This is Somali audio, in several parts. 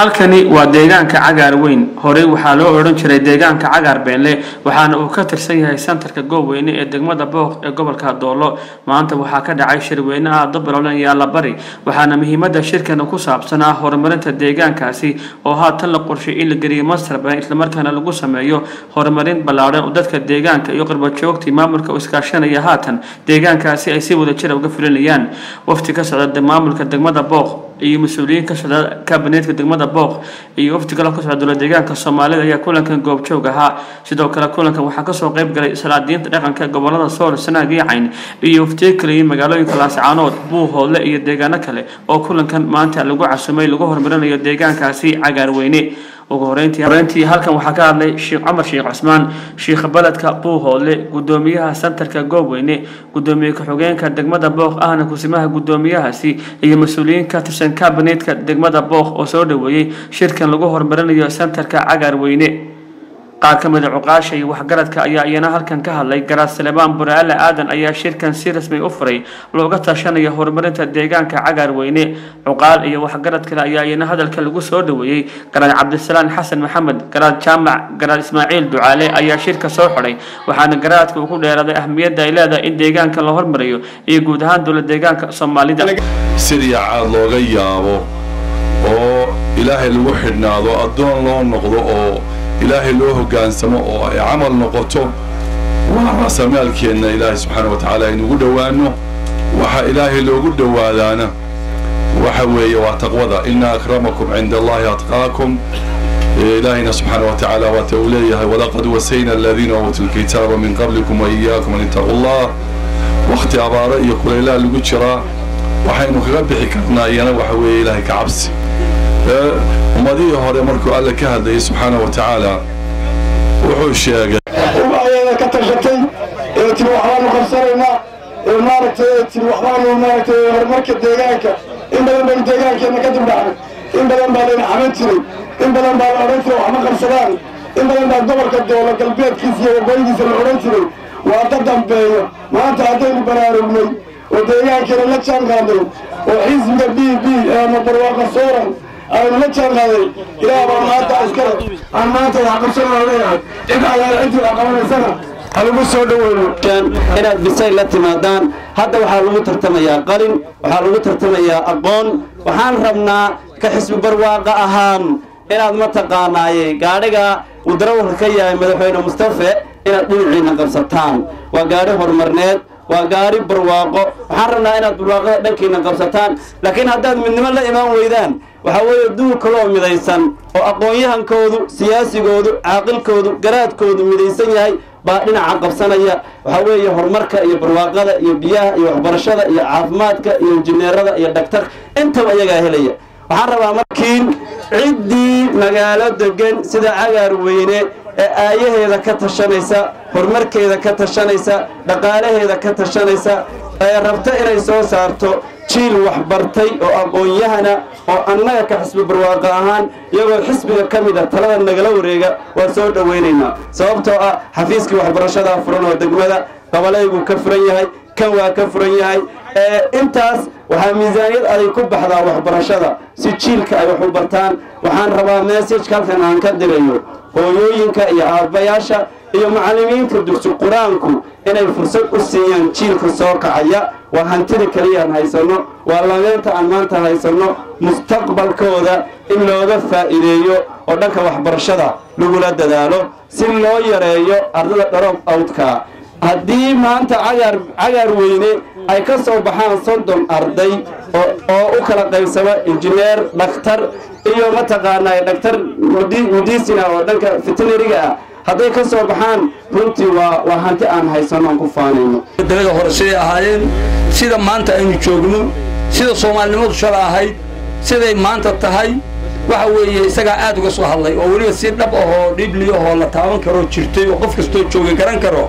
halkani waa deegaanka cagaar weyn horey waxaa loo odhan jiray deegaanka cagaar beenle waxaana uu ka tirsan yahay santarka goobweyne ee degmada booq ee gobolka doolo maanta waxaa ka dhacay shirweyne aada baloolan iyo allabari waxaana muhiimada shirkan ku saabsan ah horumarinta deegaankaasi oo haatan la qorshay in la geliyo masterban islamarkaana lagu sameeyo horumarin ballaadhan oo dadka deegaanka iyo qurbajoogtii maamulka u iskaashanaya haatan deegaankaasi ay si wada jira uga fulinayaan wafti ka socda maamulka degmada booq iyo mas-uuliyiin ka socda kabineetka degmada booq iyo wafdi kale ka socda dowla deegaanka soomaalida ayaa kulankan goobjoog ahaa sidoo kale kulankan waxaa kasoo qayb galay salaadiinta dhaqanka gobolada sool sanaag iyo cayn iyo waftiyo kale iyo magaalooyinka laascaanood buuhoodle iyo deegaano kale oo kulankan maanta lagu casumay lagu horumarinayo deegaankaasi cagaarweyne ugu horeyntii horeyntii halkan waxaa ka hadlay sheekh cumar sheekh cusmaan sheekh baledka buuhoodle gudoomiyaha santarka goobweyne gudoomiye ku-xigeenka degmada booq ahna kusimaha gudoomiyahaasi iyo mas-uuliyiin ka tirsan kabineetka degmada booq oo soo dhaweeyey shirkan lagu horumarinayo santarka cagaarweyne qaar ka mid a cuqaasha iyo waxgaradka ayaa iyana halkan ka hadlay garaad salebaan buraale aadan ayaa shirkan si rasmi u furay looga tashanayo horumarinta deegaanka cagaarweyne cuqaal iyo waxgarad kale ayaa iyana hadalka lagu soo dhaweeyey garaad cabdisalaan xasan maxamed garaad jaamac garaad ismaaciil ducaale ayaa shirka soo xidhay waxaana garaadka uu ku dheeraaday ahmiyadda ay leedahay in deegaanka la hormariyo iyo guud ahaan dowla deegaanka soomaalida sidii caad looga yaabo oo ilaahay lagu xidhnaado addoon loo noqdo oo ilaahay loo hoggaansamo oo ay camal noqoto waa raasamaalkeenna ilaahay subxaana wa tacaala aynugu dhowaanno waxa ilaahay loogu dhowaadaana waxa weeye waa taqwada ina akramakum cinda allahi atqaakum ilaahayna subxaana wa tacaala waata uu leeyahay walaqad wasayna aladiina uutuu lkitaaba min qablikum wa iyaakum an ittaquu allah wakhti abaaro iyo kulaylaha lagu jiraa waxaynu kaga bixi karnaa iyana waxa weeye ilaahay ka cabsi ummadihii hore markuu alle ka hadlayay subxaana wa tacaala wuxuu sheegay ubaayada ka tashatay ee tiri waxbaanu qabsanaynaa ee maaragtay ee tiri waxbaanu maaragtay horumarka deegaanka in badan baynu deegaankeenna ka dibdhacnay in badan baa layna xaman jiray in badan baa la odhan jiray waxma qabsadaan in badan baa gobolka doolo galbeedkiisa iyo waqooyigiisa la odhan jiray waa ka dambeeyo maanta haddaynu baraarugnay oo deegaankeena la jaan qaadnay oo xisbiga b b ama barwaaqa sooran aynu la jaan qaaday ilaah baa maanta askara aan maanta wax qabsanaa leeyahay cid allaala cidii wax qabanaysana halagu soo dhaweyno inaad bisayl la timaadaan hadda waxaa lagu tartamayaa qalin waxaa lagu tartamayaa aqoon waxaan rabnaa ka xisbi barwaaqa ahaan inaad mataqaanaaye gaadhiga uu darawalka ka yahay madaxweyne mustafe inaad dhinaciina qabsataan waa gaadhi horumarneed waa gaari barwaaqo waxaan rabnaa inaad barwaaqada dhankiina qabsataan laakiin haddaad midnimo la imaan weydaan waxaa weeye duul kaloo midaysan oo aqoon-yahankoodu siyaasigoodu caaqilkoodu garaadkoodu midaysan yahay baa dhinaca qabsanaya waxaa weeye horumarka iyo barwaaqada iyo biyaha iyo waxbarashada iyo caafimaadka iyo injineerada iyo dhaktarka intaba iyagaa helaya waxaan rabaa markiin ciddii magaalo degan sida cagaar weyne ee aayaheeda ka tashanaysa horumarkeeda ka tashanaysa dhaqaalaheeda ka tashanaysa ee rabta inay soo saarto jiil waxbartay oo aqoon-yahana oo annaga ka xisbi barwaaqo ahaan iyagoo xisbiga ka mid a talada nagala wareega waa soo dhowaynaynaa sababtoo ah xafiiskii waxbarashadaa furan oo degmada qabalaygu ka furan yahay kan waa ka furan yahay intaas waxaa miisaaniyad aday ku baxdaa waxbarashada si jiilka ay wax u bartaan waxaan rabaa messajka halkan aan ka dirayo hooyooyinka iyo aabbayaasha iyo macallimiinta dugsi qur-aanku inay fursad u siiyaan jiilka soo kacaya waa hantida keliyaan haysanno waa lameenta aan maanta haysanno mustaqbalkooda in looga faa'iideeyo oo dhanka waxbarashada lagula dadaalo si loo yareeyo ardada dharob awdka haddii maanta cagaar cagaar weyne ay ka soo baxaan soddon arday oo u kala qaybsama injineer dhakhtar iyo mataqaanaa dhakhtar medicina oo dhanka veterinariga ah hadday ka soo baxaan runtii waa waa hanti aan haysanno aan ku faanayno dalada hore siday ahaayeen sida maanta aynu joogno sida soomaalinimadu shala ahayd siday maanta tahay waxa weeye isagaa aad uga soo hadlay oo weliba si dhab ahoo dhibli ahoo la taaban karoo jirtay oo qof kastoo jooga garan karo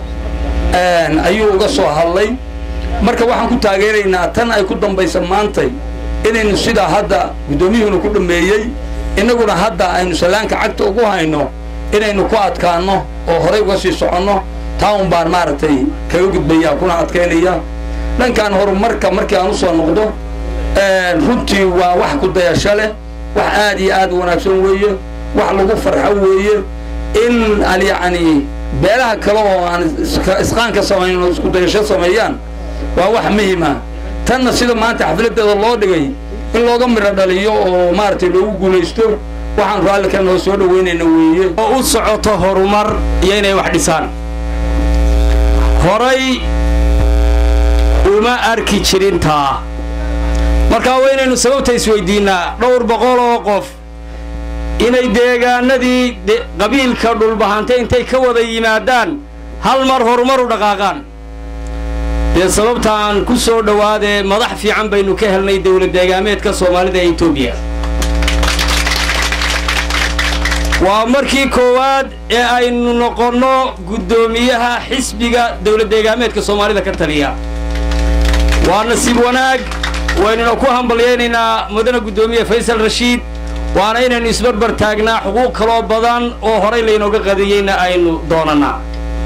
ayuu uga soo hadlay marka waxaan ku taageeraynaa tan ay ku dambaysa maantay inaynu sidaa hadda guddoomiyuhuna ku dhammeeyey innaguna hadda aynu sallaanka cagta ugu hayno inaynu ku adkaanno oo horay uga sii soconno taa un baan maaragtay kaga gudbaya kuna adkaynaya dhankan horumarka markii aan u soo noqdo runtii waa wax ku dayasho leh wax aad iyo aad u wanaagsan weeye wax lagu farxo weeye in al yacni beelaha kale oo aan isqaanka samayn oo isku dayasho sameeyaan waa wax muhima tanna sida maanta xafladeeda loo dhigay in looga midho dhaliyo oo maaragtay loogu guulaysto waxaan raalli ka noo soo dhoweynayna weeye oo u socoto horumar iyo inay wax dhisaan horay uma arki jirin taa markaa waa inaynu sababta isweydiinnaa dhowr boqol oo qof inay deegaanadii qabiilka dhulbahante intay ka wada yimaadaan hal mar horumar u dhaqaaqaan dee sababtaan ku soo dhowaadee madax fiican baynu ka helnay dowlad deegaameedka soomaalida ee etoobiya waa markii koowaad ee aynu noqonno guddoomiyaha xisbiga dowlad deegaameedka soomaalida ka taliya waa nasiib wanaag waynuna ku hambalyaynaynaa mudane guddoomiye faysal rashiid waana inaynu isbarbar taagnaa xuquuq kaloo badan oo horay laynooga qadiyeyna aynu doonannaa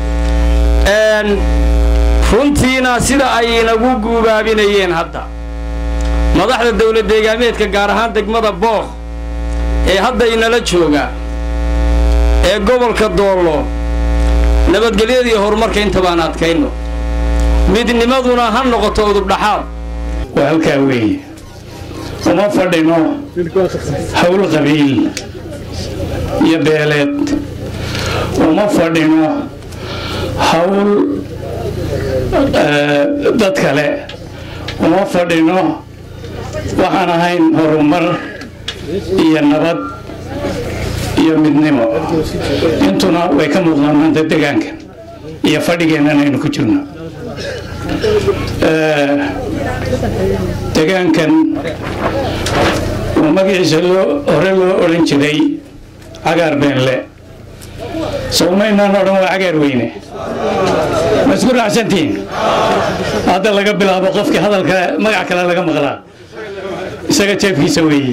runtiina sida ay inagu guubaabinayeen hadda madaxda dowlad deegaameedka gaar ahaan degmada book ee hadda inala jooga ee gobolka doollo nabadgelyada iyo horumarka intabaan adkayno midnimaduna ha noqoto udubdhaxaad waa halkaa weeye uma fadhino hawl qabiil iyo beeleed uma fadhino hawl dad kale uma fadhino waxaan ahayn horumar iyo nabad iyo midnimo intuna way ka muuqdaan maanta degaankan iyo fadhigeennan aynu ku jirno degaankan oo magaciisa loo hore loo odhan jiray cagaar beenle sowmaynaan odhan waa cagaar weyne ma isku raacsantihiin hadda laga bilaabo qofkii hadalka magac kale laga maqlaa isaga jeefkiisa weeye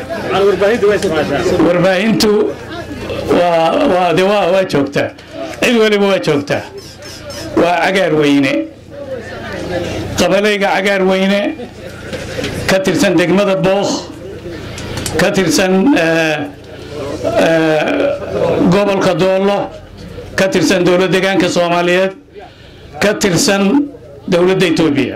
warbaahintu waa de waa waa joogtaa cid weliba waa joogtaa waa cagaar weyne qabalayga cagaar weyne ka tirsan degmada bookh ka tirsan gobolka doollo ka tirsan dowlad degaanka soomaaliyeed ka tirsan dowladda etoobiya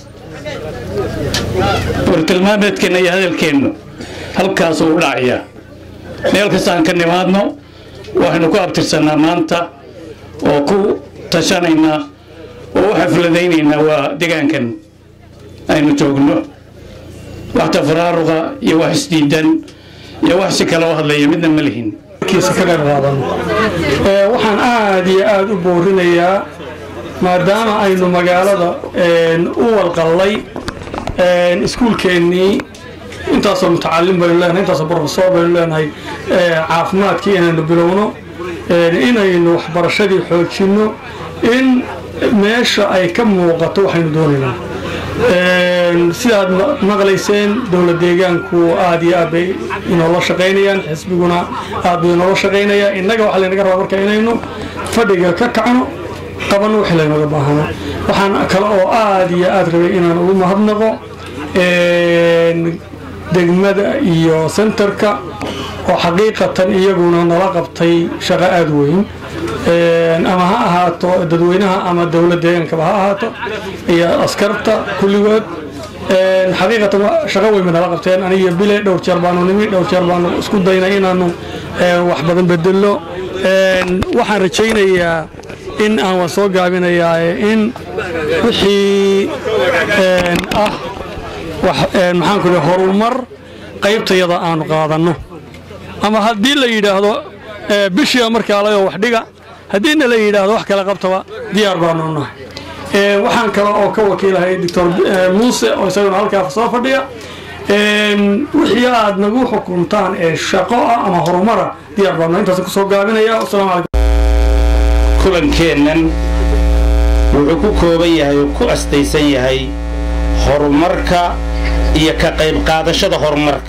wartilmaameedkeenna iyo hadalkeennu halkaasuu u dhacaya meel kastaan ka nimaadno waxaynu ku abtirsannaa maanta oo ku tashanaynaa oo u xafladaynaynaa waa degaankan aynu joogno wax tafaraaruqa iyo wax isdiidan iyo wax si kale oo hadlaya midna ma lihin waxaan aad iyo aad u boorinayaa maadaama aynu magaalada u walqallay iskuulkeennii intaasoo mutacalim baynu leenahay intaasoo brofesor baynu leenahay caafimaadkii inaynu bilowno inaynu waxbarashadii xoojinno in meesha ay ka muuqato waxaynu doonaynaa sidaad maqlayseen dowlad deegaanku aad iyo aad bay inoola shaqaynayaan xisbiguna aad buu inoola shaqaynayaa innaga waxaa laynaga rabaa marka inaynu fadhiga ka kacno qabanno wixii laynooga baahano waxaan kale oo aad iyo aad rabay inaan ugu mahadnaqo degmada iyo sentarka oo xaqiiqatan iyaguna nala qabtay shaqo aad weyn ama ha ahaato dadweynaha ama dowlad deegaankaba ha ahaato iyo askarta kulligood xaqiiqatan shaqo weyn bay nala qabteen aniga bile dhowr jeer baanu nimi dhowr jeer baanu isku daynay inaanu wax badan bedelno waxaan rajaynayaa in aan waan soo gaabinayaa in wixii ah maxaan ku horumar qaybtayada aanu qaadanno ama haddii la yidhaahdo bishiiba markaa layoo wax dhiga haddiina la yidhaahdo wax kale qabtaba diyaar baanu nahay waxaan kale oo ka wakiilahay doctor muuse oo isaguna halkaa soo fadhiya wixii aad nagu xukuntaan ee shaqo ah ama horumara diyaar baanu intaas kusoo gaabinaya wasalaamu calaykum kulankeennan wuxuu ku kooban yahay oo ku astaysan yahay horumarka iyo ka qayb qaadashada horumarka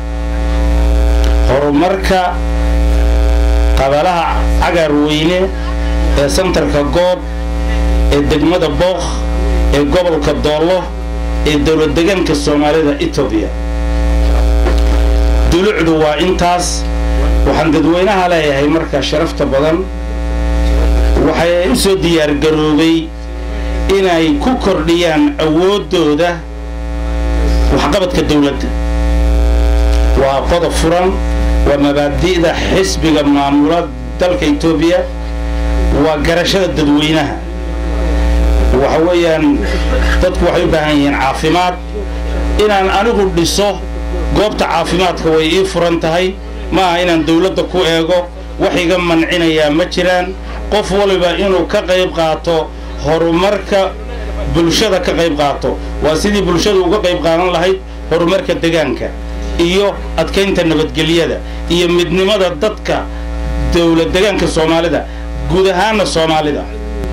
horumarka qabalaha cagaar weyne ee santarka goob ee degmada bookh ee gobolka doollo ee dowlad degaanka soomaalida etoobiya dulucdu waa intaas waxaan dadweynaha leeyahay marka sharafta badan waxay u soo diyaargaroobay inay ku kordhiyaan awooddooda waxqabadka dawladda waa qodob furan waa mabaadi'da xisbiga maamula dalka etoobiya waa garashada dadweynaha waxa weeyaan dadku waxay u baahan yihiin caafimaad inaan anigu dhiso goobta caafimaadka way ii furan tahay ma aha inaan dawladda ku eego wax iga mancinayaa ma jiraan qof waliba inuu ka qayb qaato horumarka bulshada ka qayb qaato waa sidii bulshadu uga qayb qaadan lahayd horumarka degaanka iyo adkaynta nabadgelyada iyo midnimada dadka dawlad degaanka soomaalida guud ahaanna soomaalida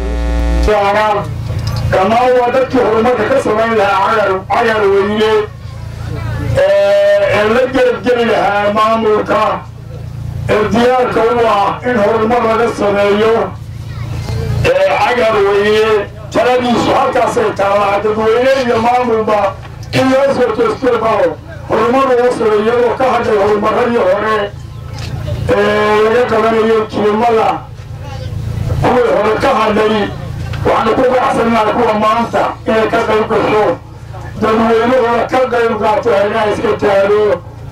dhammaan waa dadkii horumarka ka samayn lahaa cagar weyne ee la gerabgeli lahaa maamulka ee diyaarka u ah in horumar laga sameeyo cagar weyne taladiisu halkaasay taallaa dadweyne iyo maamulba in loo soo toostoobaho horumar laga sameeyo iyadoo ka hadhay horumaradii hore ee laga qabanayo kilimada kuwii hore ka hadhay waxaanu ku gacsannaha kuwa maanta inay ka qayb gasho dadweynahooda ka qayb qaato haynaha iska taado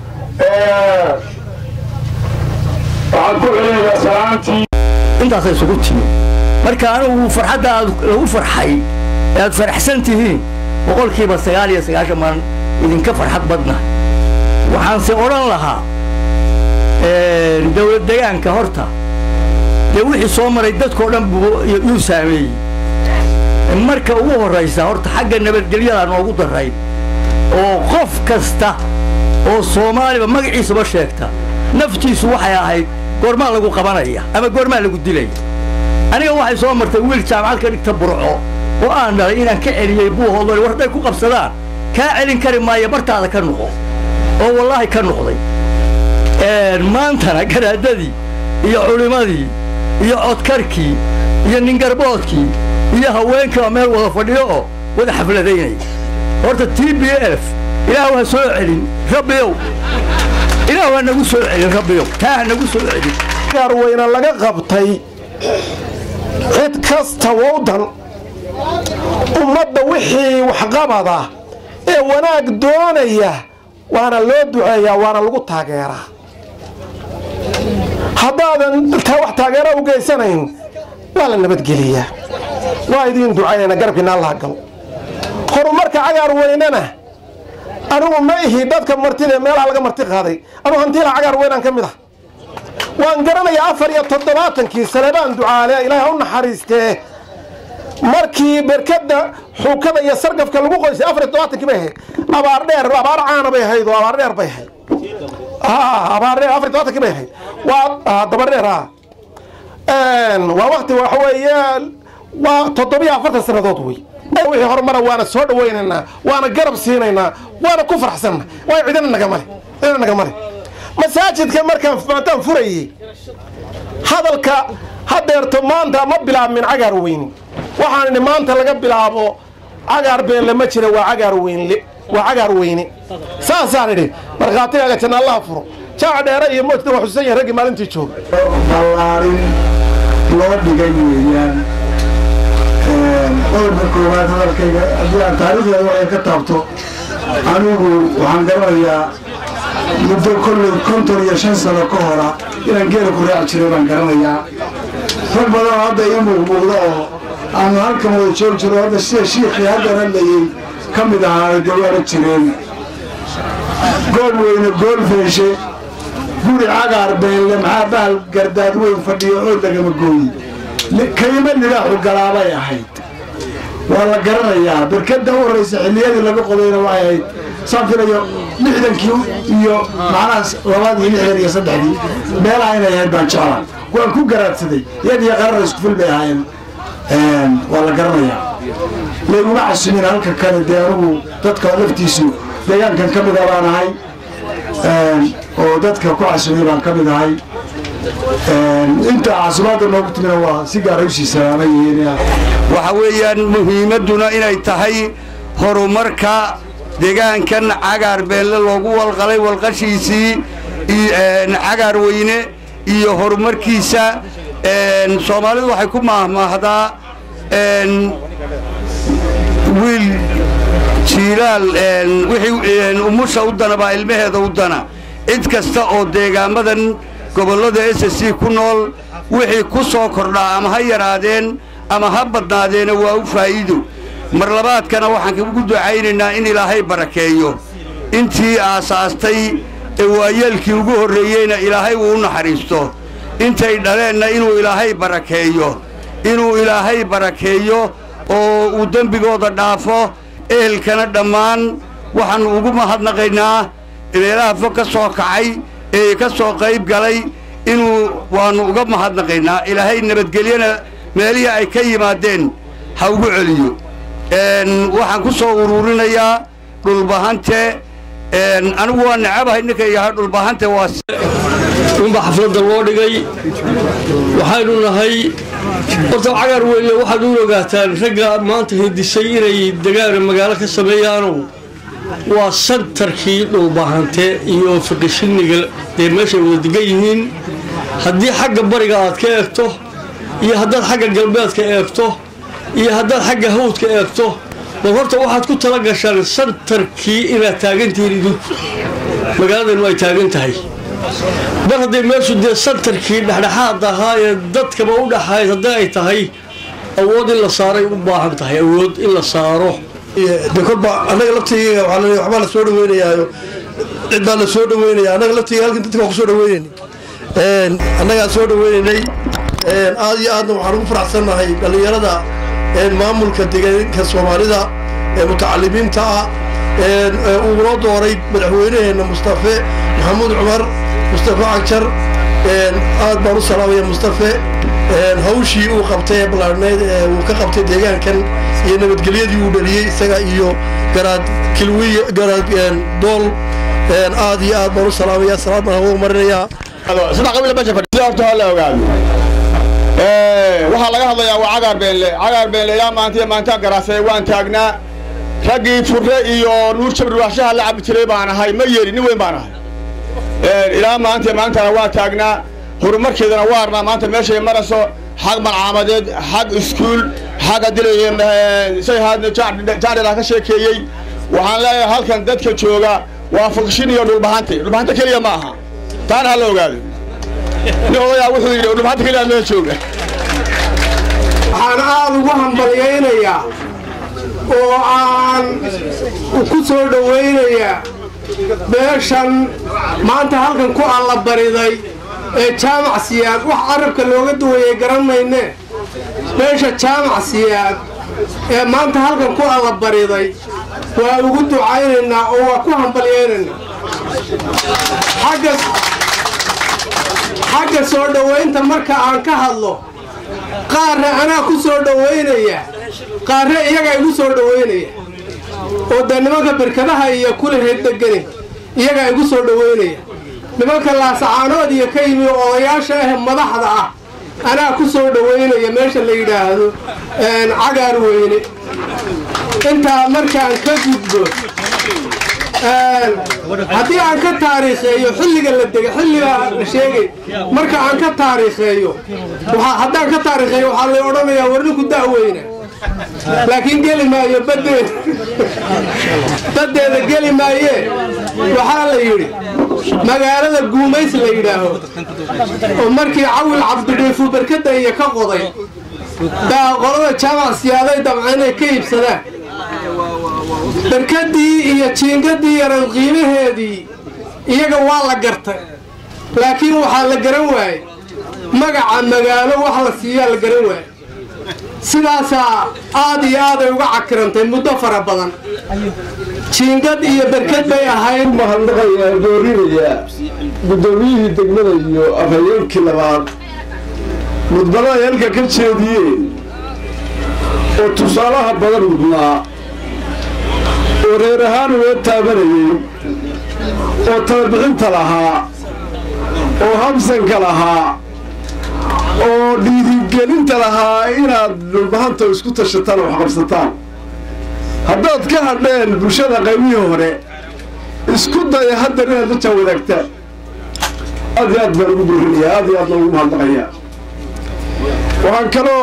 waxaan ku celinayaa salaantii intaasay isugu timi marka anigu farxadda aad lagu farxay ee aad faraxsan tihiin boqolkiiba sagaal iyo sagaashan maan idinka farxad badna waxaanse odhan lahaa dawlad degaanka horta dee wixii soo maray dadkao dhan buu yuu saameeyey marka ugu horraysa horta xagga nabadgelyadaa noogu darrayd oo qof kasta oo soomaaliba magaciisaba sheegta naftiisu waxay ahayd goormaa lagu qabanaya ama goormaa lagu dilaya aniga waxay soo martay wiil jaamacad ka dhigta burco oo aan dhalay inaan ka celiyey buuhoodole war hadday ku qabsadaan kaa celin kari maayo bartaada ka noqo oo wallaahi ka noqday maantana garaadadii iyo culimmadii iyo codkarkii iyo ningarboodkii iyo haweenkiiba meel wada fadhiyo oo wada xafladaynaya horta t b f ilaahu ha soo celin rabbiyow ilaahu ha nagu soo celin rabbiyow taa ha nagu soo celin gaarweyne laga qabtay cid kasta wowdan ummadda wixii waxqabada ee wanaag doonaya waana loo duceeyaa waana lagu taageeraa haddaadan wax taageera u geysanayn waa la nabadgeliyaa waa idiin ducaynayna garabkiina allaha galo horumarka cagaar weynena anigu ma ihi dadka martida ee meelaha laga marti qaaday anugu hantiila cagaar weynaan ka mid ah waan garanayaa afar iyo toddobaatankii sanabaan ducaale ilaahay ha u naxariistee markii berkadda xuukada iyo sargafka lagu qoysay afar iyo toddobaatankii bay ahayd abaar dheer abaar caana bay ahayd oo abaar dheer bay ahayd abaar dheer afar iyo toddobaatankii bay ahayd waa dabar dheer ah waa wakti waxa weeye waa toddobiyo afartan sannadood wey wixii horumara waana soo dhawaynaynaa waana garab siinaynaa waana ku farxsanna waa cidina nagamale cidina nagamale masaajidka markaan maataan furayey hadalka hadeerto maanta ma bilaabmin cagaar weyni waxaan idhi maanta laga bilaabo cagaar beenle ma jira waa cagaar weynle waa cagaar weyne saasaan idhi markhaatigaaga janna allaha furo jaaca dheere iyo moojta waa xusuusan yahay raggii maalintii jooga ballaarin loo dhigay weeyaan qodobka koowaad hadalkayga haddii aan taariikhdeeda waxay ka taabto anigu waxaan garanayaa muddo kolley konton iyo shan sano ka hora inaan geela ku raaci jiray baan garanayaa rag badan oo hadda ii muuqmuuqda oo aanu halkan wada joog jiro hadda sida shiikhii haddan hadlayey ka mid ahaa gawaara jireen gool weyne gool feeshe guri cagaar beelle maxaa bahal gardaad weyn fadhiyo oo lagama gooyi kayma libaaxu galaabay ahayd waa la garanayaa berkada u horraysa xilliyadii laga qodayna waxay ahayd saan filayo lixdankii iyo macnaha labaad iyo lixdan iyo saddexdii meelaha inay ahayd baan jeclaa waan ku garaadsaday iyad iyo qarara isku fil bay ahaayeen waa la garanayaa layguma casumin halka kale dee anugu dadka laftiisu deegaankan ka mida baan ahay oo dadka ku casumay baan ka mid ahay inta casumaadda noogu timina waa si gaara usii salaama yihiin waxa weeyaan muhiimadduna inay tahay horumarka deegaankan cagaar beenle loogu walqalay walqashiisii cagaar weyne iyo horumarkiisa soomaalidu waxay ku maahmaahdaa wiil jiilaal wixii umusha u dana baa ilmaheeda u dana cid kasta oo deegaamadan gobollada s c ku nool wixii ku soo kordhaa ama ha yaraadeen ama ha badnaadeena waa u faa'iido mar labaadkana waxaan ugu ducaynaynaa in ilaahay barakeeyo intii aasaastay ee waayeelkii ugu horreeyeyna ilaahay uu u naxariisto intay dhaleenna inuu ilaahay barakeeyo inuu ilaahay barakeeyo oo uu dembigooda dhaafo ehelkana dhammaan waxaannu ugu mahadnaqaynaa meelaha fog ka soo kacay ee ka soo qayb galay inuu waannu uga mahadnaqaynaa ilaahay nabadgelyana meelihii ay ka yimaadeen ha ugu celiyo waxaan ku soo uruurinayaa dhulbahante anigu waa necabahay ninka yahay dhulbahante waa unba xafladda loo dhigay waxaynu nahay horta cagaar weynle waxaad u ogaataan ragga maanta hindisay inay degaana magaalo ka sameeyaano waa santarkii dhulbahante iyo fiqishiniga dee meeshay wada degan yihiin haddii xagga bariga aad ka eegto iyo haddaad xagga galbeedka eegto iyo haddaad xagga hawdka eegto bal horta waxaad ku tala gashaan santarkii inaad taagantihiin idinku magaaladanu ay taagan tahay mar hadday meeshu dee santarkii dhexdhexaad ahaa ee dadkaba u dhaxayd haddii ay tahay awood in la saaray u baahan tahay awood in la saaro de kolba annaga laftiga waxbaa la soo dhaweynayaayo cid baa la soo dhaweynaya annaga laftiga halkan dadka waa ku soo dhaweynayna annagaa soo dhaweynaynay aad iyo aadna waxaan ugu faraxsannahay dhallinyarada maamulka deegaanka soomaalida ee mutacalimiinta ah uu noo dooray madaxweynaheenna mustafe maxamuud cumar mustafe cagjar aad baan u salaamaya mustafe hawshii uu qabtay ee ballaarhneyd ee uu ka qabtay deegaankan iyo nabadgelyadii uu dhaliyey isaga iyo garaad kilwiy garaad dool aad iyo aad baan u salaamaya salaad baan hagu marinayaa waxaa laga hadlayaa waa cagaar beenle cagaar beenle ilaa maanta iyo maanta garaasay waan taagnaa raggii furre iyo nuur jabri waxshaha la cabi jiray baan ahay ma yeeli nin weyn baan ahay ilaa maanta iyo maantana waa taagnaa horumarkeedana waa arnaa maanta meeshay marayso xag malcaamadeed xag iskuul xagga dilay sayhaadna jaandhilaa ka sheekeeyey waxaan leeyahay halkan dadka jooga waa fukshin iyo dhulbahante dhulbahante keliya ma aha taana ha la ogaado nin odayaa wuxuu yidhi dhulbahante keliya meel jooga waxaan aad ugu hambalyaynayaa oo aan ku soo dhowaynayaa beeshan maanta halkan ku allabariday ee jaamac siyaad wax carabka looga duwayay garan mayne beesha jaamac siyaad ee maanta halkan ku allabariday waa ugu ducaynaynaa oo waa ku hambalyaynaynaa xagga soo dhowaynta marka aan ka hadlo qaarna anaa ku soo dhowaynaya qaarna iyagaa igu soo dhowaynaya oo dee nimanka berkadaha iyo kulaheed degani iyagaa igu soo dhowaynaya nimanka laasacaanood iyo ka yimi odayaasha ah madaxda ah anaa ku soo dhowaynaya meesha la yidhaahdo cagaar weyne intaa markaan ka gudbo haddii aan ka taariikheeyo xilliga la dega xilligaa la sheegay marka aan ka taariikheeyo haddaan ka taariikheeyo waxaa lay odhanayaa war ninku da'weyna laakiin geli maayo badeeda baddeeda geli maayee waxaa la yidhi magaalada guumays la yidhaaho oo markii cawil cabdidhiifu barkada iyo ka qoday baa qolada jaamac siyaaday dabca inay ka iibsadaan barkadii iyo jiingadii yaran qiimaheedii iyaga waa la gartay laakiin waxaa la garan waayey magaca magaalo wax la siiyaa la garan waayey sidaasaa aad iyo aaday uga cakirantay muddo fara badan jiingad iyo berkad bay ahayd mahadnaqayaa doorinayaa guddoomiyihii degmada iyo afhayeenkii labaad mudbadaha halka ka jeediyeen oo tusaalaha badan mudnaa oo reer ahaan uga taabanayey oo talabixinta lahaa oo habsanka lahaa oo dhiirigelinta lahaa inaad dhulbahanta isku tashataan oo waxqabsataan haddaad ka hadheen bulshada qaybihii hore isku daya haddar inaad la jaa wadaagtaan aad iyo aad baan ugu buurinayaa aad iyo aad baan ugu mahadnaqayaa waxaan kaloo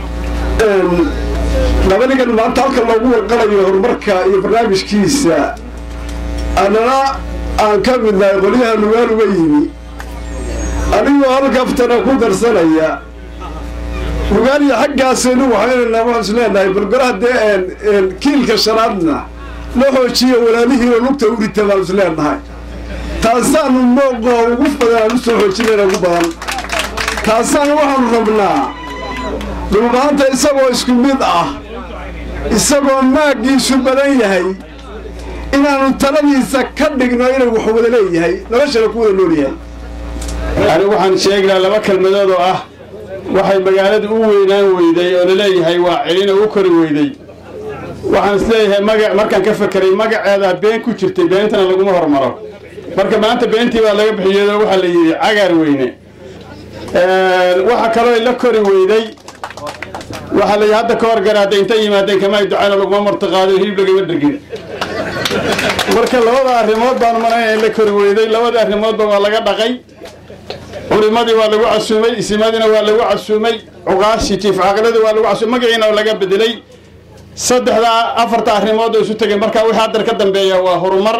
labanigan maanta halka loogu warqalayo horumarka iyo barnaamijkiisa annana aan ka midnahay qolyaha nugaal uga yimi anigoo halkaftana ku darsanaya nugaal iyo xaggaasaynu waxaynanaa waxaan is leenahay balgolaha dee kiilka shanaadna la xoojiya walaalihiina lugta u rita baan is leenahay taasaanu mooqo ugu badan aan u soo xoojinayna ugu badan taasaan waxaanu rabnaa dhulmaanta isagoo isku mid ah isagoo maaggiisu badan yahay inaannu taladiisa ka dhigno inuu wax wada leeyahay noloshana ku wada nool yahay anigu waxaan sheegnaa laba kelmadood oo ah waxay magaaladu u weynaan weyday oo laleeyahay waa celin oo u kori weyday waxaan isleeyahay maga markaan ka fekeray magaceedaa been ku jirtay beentana laguma hormaro marka maanta beentii baa laga bixiyado waxaa la yidhi cagaar weyne waxa kaloo la kori weyday waxaa la hadda ka horgaraada intay yimaadeen kama ay ducayna laguma martiqaado hilib lagama dhergin marka labada arrimood baan malayna in la kori weyday labada arrimoodba waa laga dhaqay culimadii waa lagu casuumay isimadiina waa lagu casuumay cuqaashi jiif caaqilada waa lagu casuumay magaciina laga bedelay saddexdaa afarta arrimood oo isu tegay marka wixii haddar ka dambeeya waa horumar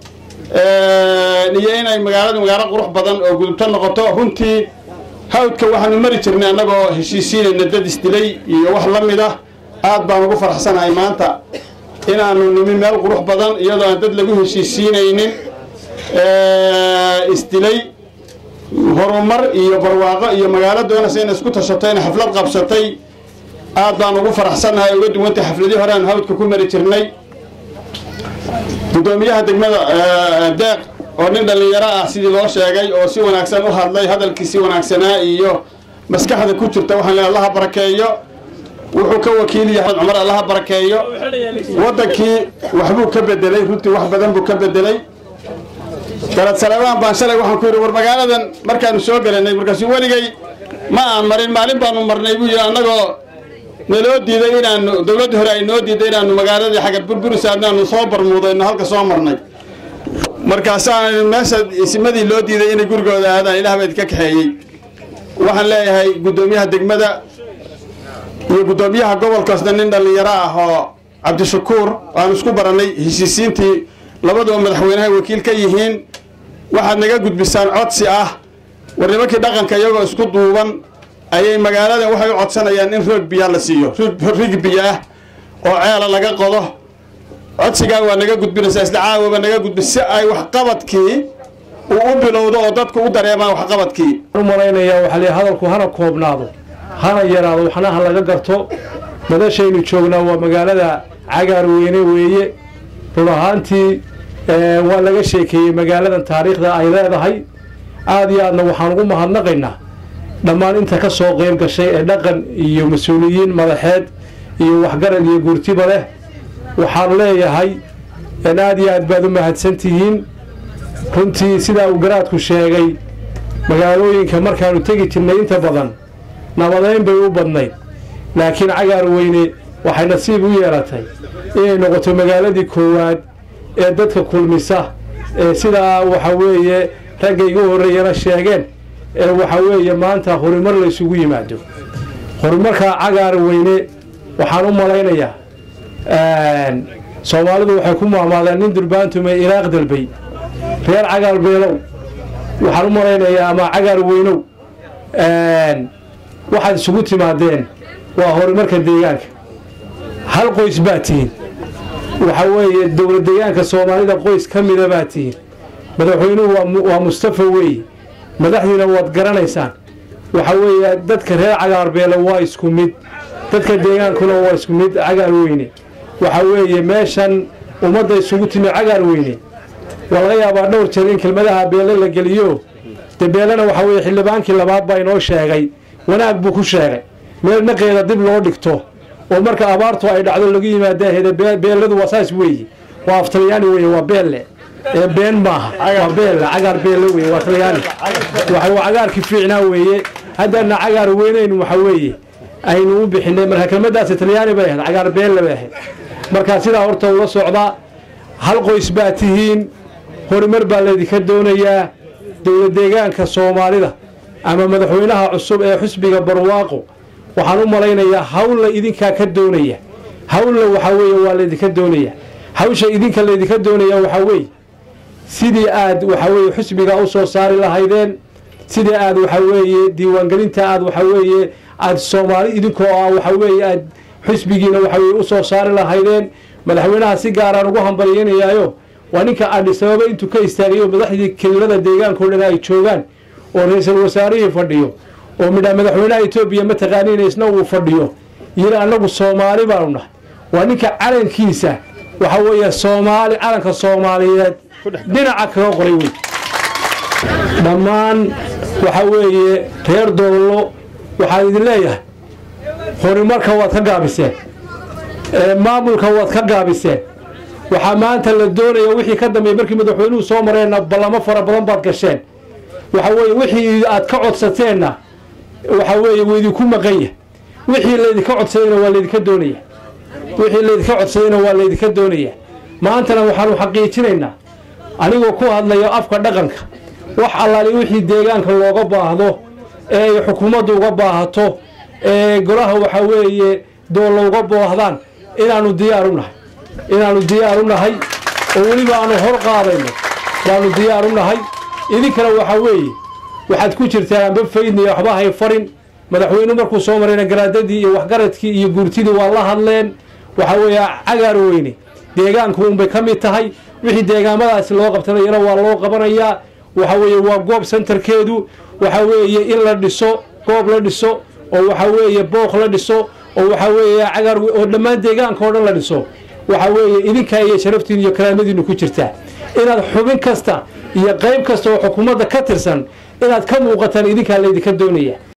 iyo inay magaaladu magaalo qurux badan oo gudubto noqoto runtii hawdka waxaanu mari jirnay annagoo heshiisiinayna dad isdilay iyo wax la mid ah aad baan ugu faraxsanahay maanta inaanu nimi meel qurux badan iyadoo aan dad lagu heshiisiinaynin isdilay horumar iyo barwaaqo iyo magaalo doonaysa inay isku tashato inay xaflad qabsatay aad baan ugu faraxsannahay uga duwantay xafladii hore aan hawdka ku mari jirnay guddoomiyaha degmada deeq oo nin dhallinyaro ah sidii loo sheegay oo si wanaagsan u hadlay hadalkiisi wanaagsanaa iyo maskaxda ku jirta waxaan leeyahay allaha barakeeyo wuxuu ka wakiil yahay cumar allaha barakeeyo waddankii waxbuu ka bedelay runtii wax badan buu ka bedelay galad salebaan baan shalay waxaan ku yidhi war magaaladan markaanu soo gelanay markaasuu weligay ma aan marin maalin baanu marnay buu yidhi annagoo naloo diiday inaanu dowladdii hore ay noo diiday inaanu magaaladii xagar burburisa inaanu soo barmuudayno halka soo marnay markaasaan meesha isimadii loo diiday inay gurigooda aadaan ilaah baa idinka kaxeeyey waxaan leeyahay guddoomiyaha degmada iyo guddoomiyaha gobolkaasna nin dhallinyaro ah oo cabdishakuur aan isku barannay heshiisiintii labaduba madaxweynaha wakiil ka yihiin waxaad naga gudbisaan codsi ah war nimankii dhaqanka iyagoo isku duuban ayay magaaladan waxay u codsanayaan in roog biyaa la siiyo rig biyo ah oo ceela laga qodo codsigaa waa naga gudbinaysaa isla caawaba naga gudbi si ay waxqabadkii uu u bilowdo oo dadku u dareemaan waxqabadkii u malaynayaa waxaa leeyahay hadalku hana koobnaado hana yaraado waxna ha laga garto madashaynu joognaa waa magaalada cagaar weyne weeye run ahaantii waa laga sheekeeyey magaaladan taariikhda ay leedahay aada iyo aadna waxaan ugu mahadnaqaynaa dhammaan inta ka soo qeyb gashay ee dhaqan iyo mas-uuliyiin madaxeed iyo waxgarad iyo guurtiba leh waxaan leeyahay aada iyo aad baad u mahadsan tihiin runtii sidaa uu garaadku sheegay magaalooyinka markaanu tegi jirnay inta badan nabadeyn bay u badnayd laakiin cagaar weyne waxay nasiib u yeelatay inay noqoto magaaladii koowaad ee dadka kulmisa ee sidaa waxa weeye ragga igu horreeyana sheegeen ee waxa weeye maanta horumar la ysugu yimaado horumarkaa cagaar weyne waxaan u malaynayaa soomaalidu waxay ku maamaadeen nin durbaantume ilaaq dalbay reer cagaar beelow waxaan u malaynayaa ama cagaar weynow waxaad isugu timaadeen waa horumarka deegaanka hal qoys baa tihiin waxa weeye dowlad deegaanka soomaalida qoys ka mida baa tihiin madaxweynuhu waa mustafa weeye madaxdiina waad garanaysaan waxa weeye dadka reer cagaar beele waa isku mid dadka deegaankuna waa isku mid cagaar weyne waxa weeye meeshan ummadda isugu timi cagaar weyne waa laga yaabaa dhowr jeer in kelmadaha beele la geliyo dee beelena waxa weeye xildhibaankii labaad baa inoo sheegay wanaag buu ku sheegay meel naqeeda dib loo dhigto oo marka abaartu ay dhacdo lagu yimaadaahede beeladu waa saas weeye waa aftalyaani weeye waa beelle ee been maaha waa beelle cagaar beelle weeye waa talyaani waxa waa cagaarkii fiicnaa weeye haddana cagaar weynaynu waxa weeye aynu u bixinay marka kelmadaasi talyaani bay ahayd cagaar beelle bay ahayd marka sidaa horta ula socdaa hal qoys baa tihiin horumar baa laydinka doonayaa dowlad deegaanka soomaalida ama madaxweynaha cusub ee xusbiga barwaaqo waxaan u malaynayaa hawlla idinkaa ka doonaya hawlla waxaa weeye waa laydinka doonaya hawsha idinka laydinka doonaya waxaa weeye sidii aad waxaa weeye xusbiga u soo saari lahaydeen sidii aad waxaa weeye diiwaangelinta aad waxaa weeye aad soomaali idinkoo ah waxaa weeye aad xusbigiina waxaa weye u soo saari lahaydeen madaxweynaha si gaaraan ugu hambalyanayaayo waa ninka adhisababa intuu ka istaagayo madaxdii kelilada deegaankao dhan ay joogaan oo ra-iisul wasaarihii fadhiyo oo midhaa madaxweynaha etoobiya mataqaaniin isna uu fadhiyo yiri annagu soomaali baanu nahay waa ninka calankiisa waxaa weeye soomaali calanka soomaaliyeed dhinaca kaga qoray wey dhammaan waxaa weeye reer doollo waxaan idin leeyahay horumarka waad ka gaabiseen maamulka waad ka gaabiseen waxaa maanta la doonaya wixii ka dambeeyey markii madaxweynuhu soo mareenna ballamo fara badan baad gasheen waxa weeye wixii aad ka codsateenna waxa weeye wuu idinku maqanya wixii laydinka codsadayna waa laydinka doonaya wixii laydinka codsadayna waa laydinka doonaya maantana waxaanu xaqiijinaynaa anigoo ku hadlayo afka dhaqanka wax allaali wixii deegaanka looga baahdo ee ay xukuumaddu uga baahato ee golaha waxaa weeye doollo uga boohdaan inaannu diyaar u nahay inaannu diyaar u nahay oo weliba aanu hor qaadayno baanu diyaar u nahay idinkana waxaa weeye waxaad ku jirtaa amba faydniya waxba hay farin madaxweynuhu markuu soo marayna garaadadii iyo waxgaradkii iyo guurtidii waa la hadleen waxaa weeye cagaar weyne deegaanku unbay ka mid tahay wixii deegaamadaasi loo qabtanayana waa loo qabanayaa waxa weeye waa goob sentarkeedu waxa weeye in la dhiso goob la dhiso oo waxa weeye booq la dhiso oo waxa weeye cagaar oo dhammaan deegaanka oo dhan la dhiso waxa weeye idinkaa iyo sharaftiin iyo karaamadiinu ku jirtaa inaad xubin kasta iyo qayb kasta oo xukuumadda ka tirsan inaad ka muuqataan idinkaa laydinka doonaya